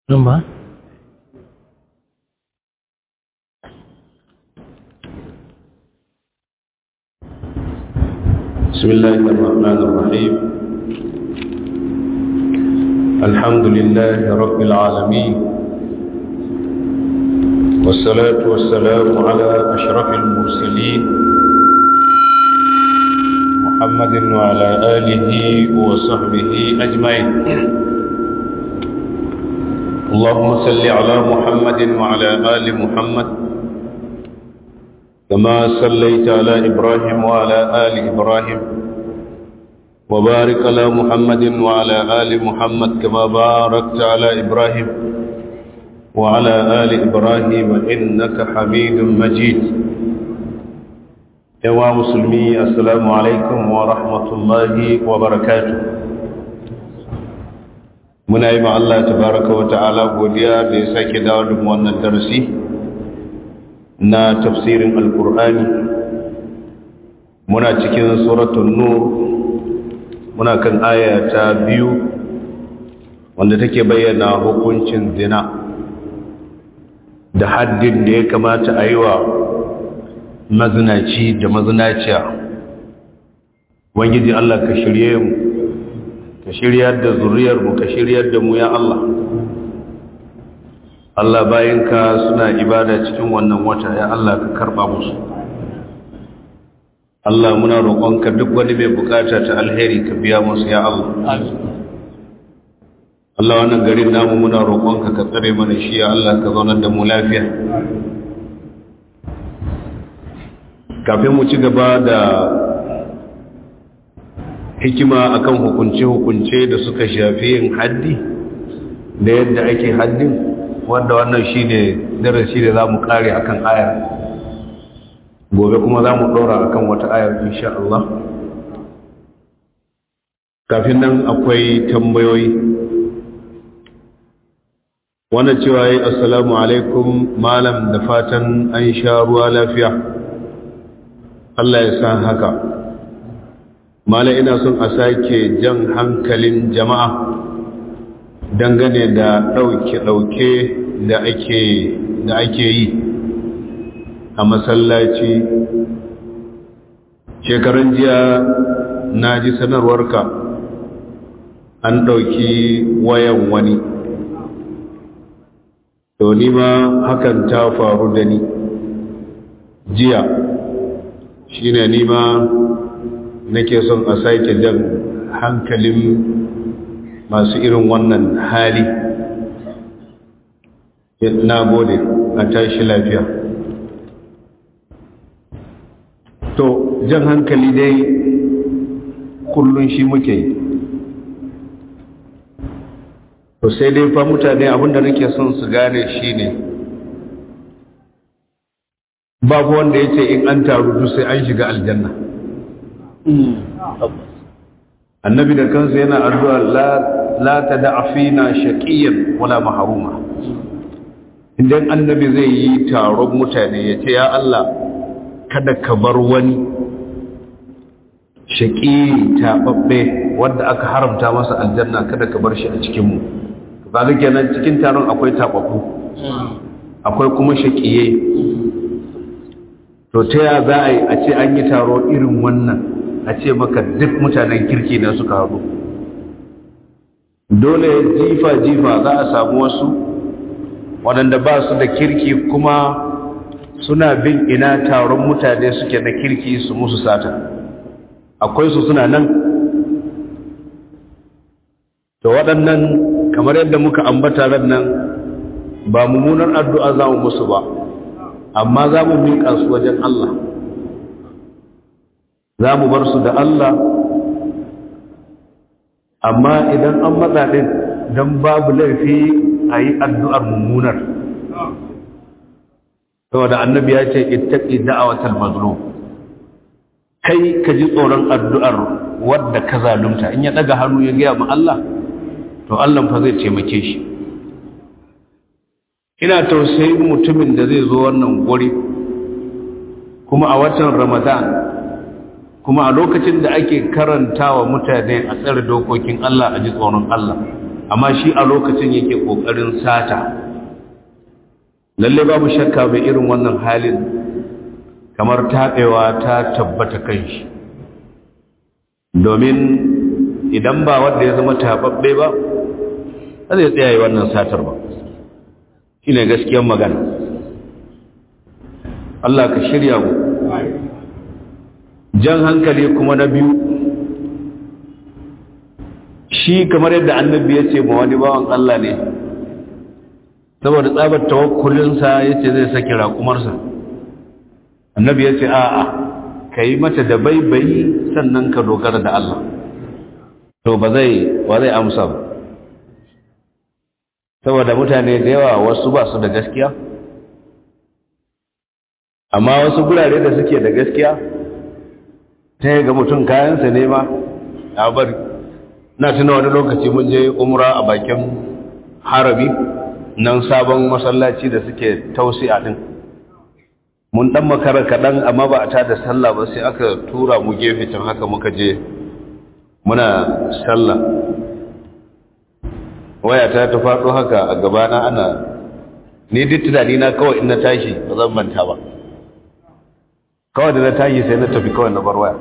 nan ba بسم الله الرحمن الرحيم الحمد لله رب العالمين والصلاة والسلام على أشرف المرسلين محمد وعلى آله وصحبه أجمعين اللهم صل على محمد وعلى آل محمد كما صليت على إبراهيم وعلى آل إبراهيم وبارك على محمد وعلى آل محمد كما باركت على إبراهيم وعلى آل إبراهيم إنك حميد مجيد يا مسلمي السلام عليكم ورحمة الله وبركاته muna yi Allah tabaraka wa ta'ala godiya da ya sake dawo da wannan darasi na tafsirin alkur'ani muna cikin suratul nur muna kan aya ta biyu wanda take bayyana hukuncin zina da haddin da ya kamata a yi wa mazinaci da mazinaciya wangiji Allah ka shirye mu ka shiryar da zuriyarmu ka shiryar da mu ya Allah Allah bayanka suna ibada cikin wannan wata ya Allah ka karba musu Allah muna roƙonka duk wani mai bukata ta alheri ka biya musu ya Allah Allah wannan garin namu muna roƙonka ka tsare mana shi ya Allah ka zaunar da mu lafiya kafin mu ci gaba da hikima akan hukunce-hukunce da suka shafi yin haddi da yadda ake haddin wanda wannan shi ne darasi da za mu kare akan ayar gobe kuma za mu ɗora akan wata ayar insha Allah kafin nan akwai tambayoyi wannan cewa yi assalamu alaikum malam da fatan an sha ruwa lafiya Allah ya san haka mala ina son a sake jan hankalin jama'a dangane da ɗauke-ɗauke da ake da ake yi a masallaci shekaran jiya na ji sanarwarka an ɗauki wayan wani to ni ma hakan ta faru da ni jiya shine ni ma nake son a sake jan hankalin masu irin wannan hali na gode a tashi lafiya to jan hankali dai kullum shi muke yi to sai dai fa mutane abinda nake son su gane shi ne babu wanda ya ce in an taru duk sai an shiga aljanna annabi da kansa yana addu'a la ta da'afina shaqiyan wala mahruma idan annabi zai yi taron mutane ya ce ya Allah kada ka bar wani shaqi tababbe wanda aka haramta masa aljanna kada ka bar shi a cikin mu kaga kenan cikin taron akwai tababbu akwai kuma shaqiye to ta ya za a yi a ce an yi taro irin wannan a ce maka duk mutanen kirki ne suka haɗu dole jifa-jifa za a samu wasu waɗanda ba su da kirki kuma suna bin ina taron mutane suke na kirki su musu sata akwai su suna nan to waɗannan kamar yadda muka ambata ran nan ba mummunar addu'a za mu musu ba amma za mu miƙa su wajen Allah za mu bar su da Allah amma idan an matsa ɗin don babu laifi a yi addu'ar mummunar saboda annabi ya ce ittaƙi da'awatar mazlum kai ka ji tsoron addu'ar wadda ka zalunta in ya ɗaga hannu ya gaya ma Allah to Allah fa zai taimake shi ina tausayin mutumin da zai zo wannan guri kuma a watan ramadan kuma a lokacin da ake karanta wa mutane a tsare dokokin Allah a ji tsoron Allah amma shi a lokacin yake ƙoƙarin sata lalle babu shakka mai irin wannan halin kamar taɓewa ta tabbata kan shi domin idan ba wanda ya zama taɓaɓɓe ba zai tsaya yi wannan satar ba shi ne gaskiyar magana Allah ka shirya mu jan hankali kuma na biyu shi kamar yadda annabi ya ce ma wani bawan Allah ne saboda tsabar tawakkulinsa ya ce zai saki raƙumarsa annabi ya ce a'a ka yi mata da baibayi sannan ka dogara da Allah to ba zai ba zai amsa ba saboda mutane da yawa wasu ba su da gaskiya amma wasu gurare da suke da gaskiya ta ga mutum kayansa ne ma a bari na tuna wani lokaci mun je umra a bakin harabi nan sabon masallaci da suke tausi a din mun dan makara kaɗan amma ba a tada sallah ba sai aka tura mu gefe can haka muka je muna sallah waya ta ta faɗo haka a gabana ana ni duk tunani na kawai in na tashi ba zan manta ba kawai da na tashi sai na tafi kawai na bar waya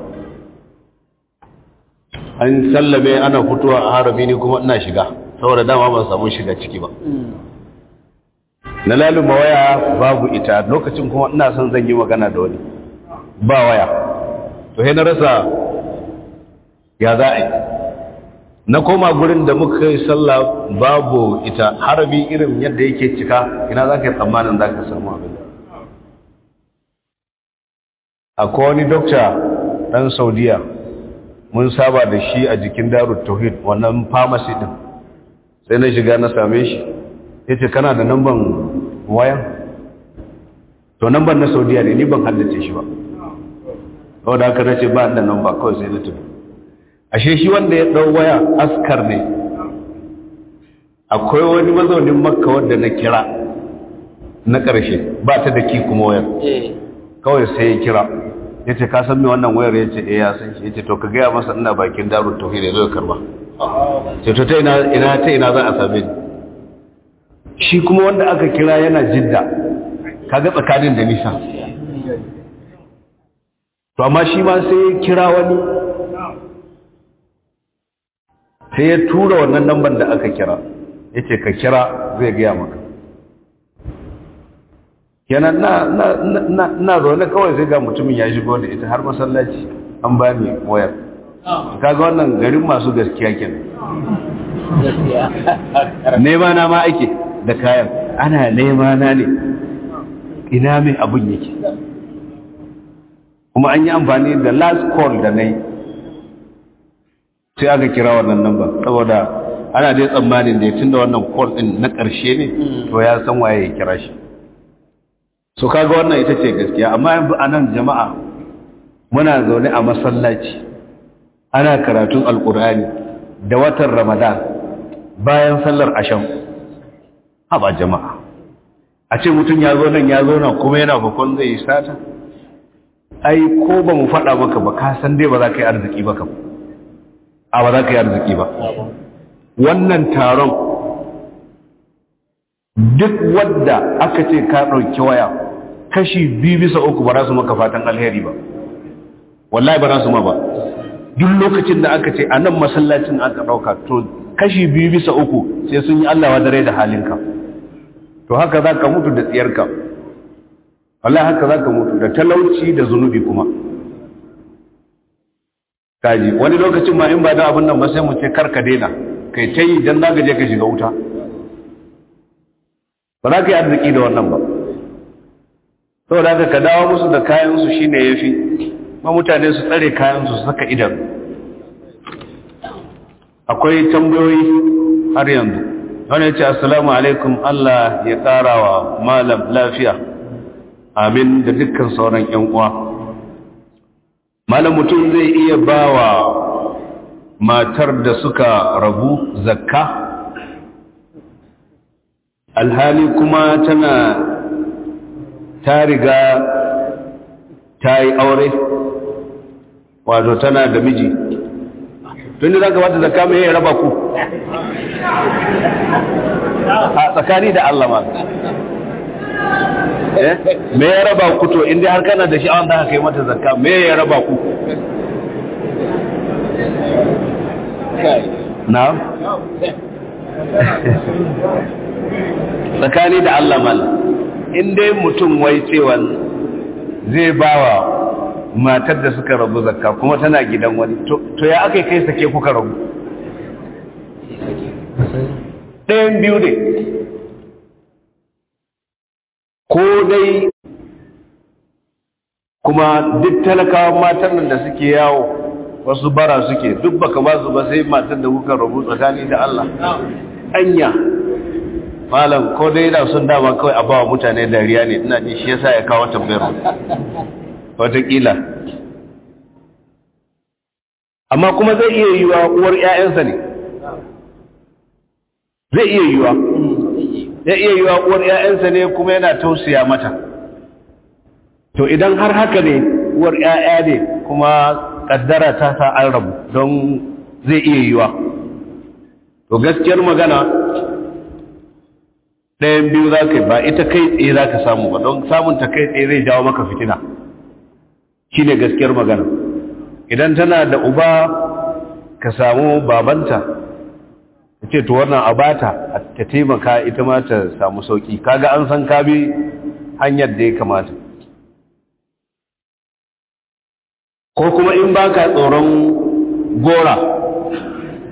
an sallame ana fitowa a harami ni kuma ina shiga saboda dama ban samu shiga ciki ba na laluma waya babu ita lokacin kuma ina son zan yi magana da wani ba waya to sai na rasa ya za a yi na koma gurin da muka yi sallah babu ita harami irin yadda yake cika ina za ka yi tsammanin za ka samu abin akwai wani dokta ɗan saudiya mun saba da shi a jikin darut tauhid wannan pharmacy din sai na shiga na same shi ya ce kana da namban wayan to namban na saudiya ne ni ban haddace shi ba wadda haka na ce ba da namba kawai sai na tafi ashe shi wanda ya ɗau waya askar ne akwai wani mazaunin makka wadda na kira na ƙarshe ba ta da ki kuma wayar kawai sai ya kira ya ce ka san me wannan wayar ya ce eh ya san shi ya ce to ka gaya masa ina bakin darut tauhid ya zo ya karba ce to ta ina ina ta ina za a same ni shi kuma wanda aka kira yana jidda kaga tsakanin da nisa to amma shi ma sai ya kira wani sai ya tura wannan lambar da aka kira ya ce ka kira zai gaya maka yana na zaune kawai sai ga mutumin ya shigo da ita har masallaci an ba ni wayar kaga wannan garin masu gaskiya kenan nema na ma ake da kayan ana nema na ne ina mai abin yake kuma an yi amfani da last call da na yi sai aka kira wannan number saboda ana dai tsammanin da ya tun da wannan call din na ƙarshe ne to ya san waye ya kira shi so kaga wannan ita ce gaskiya amma yanzu a nan jama'a muna zaune a masallaci ana karatun alkur'ani da watan ramadan bayan sallar asham haba jama'a a ce mutum ya zo nan ya zo nan kuma yana bakon zai yi sata ai ko ba mu faɗa maka ba ka san dai ba za ka yi arziki ba kam a ba za ka yi arziki ba wannan taron duk wadda aka ce ka ɗauki waya kashi biyu bisa uku ba za su maka fatan alheri ba wallahi ba za su ma ba duk lokacin da aka ce a nan masallacin aka ɗauka to kashi biyu bisa uku sai sun yi allawa dare da halinka to haka za ka mutu da tsiyarka wallahi haka za ka mutu da talauci da zunubi kuma kaji wani lokacin ma in ba da abin nan ba sai mu ce karka daina kai ta yi don za ka je ka shiga wuta ba za ka yi arziki da wannan ba saboda haka ka dawo musu da kayansu shi ne ya fi ma mutane su tsare kayansu su saka idan akwai tambayoyi har yanzu wani ya ce assalamu alaikum Allah ya ƙara wa malam lafiya amin da dukkan sauran ‘yan uwa malam mutum zai iya ba wa matar da suka rabu zakka alhali kuma tana ta riga ta yi aure wato tana da miji tun da za ka bata zakka mai ya raba ku a tsakani da Allah ma me ya raba ku to inda har kana da sha'awar da aka yi mata zakka me ya raba ku na tsakani da Allah mal in dai mutum wai cewa zai bawa matar da suka rabu zakka kuma tana gidan wani to ya aka kai sake kuka rabu ɗayan biyu ne ko dai kuma duk talakawan matan nan da suke yawo wasu bara suke duk baka ba su ba sai matan da kuka rabu tsakani da Allah anya malam ko dai da sun dama kawai a bawa mutane dariya ne ina ji shi yasa ya kawo tambayar watakila amma kuma zai iya yiwa uwar 'ya'yansa ne zai iya yiwa zai iya yiwa uwar 'ya'yansa ne kuma yana tausaya mata to idan har haka ne uwar 'ya'ya ne kuma kaddara ta sa an rabu don zai iya yiwa to gaskiyar magana ɗayan biyu za ka ba ita kai tsaye za ka samu ba don samun ta kai tsaye zai jawo maka fitina shi ne gaskiyar magana idan tana da uba ka samu babanta ka ce to wannan abata ta taimaka ita ma ta samu sauki kaga an san ka bi hanyar da ya kamata ko kuma in baka tsoron gora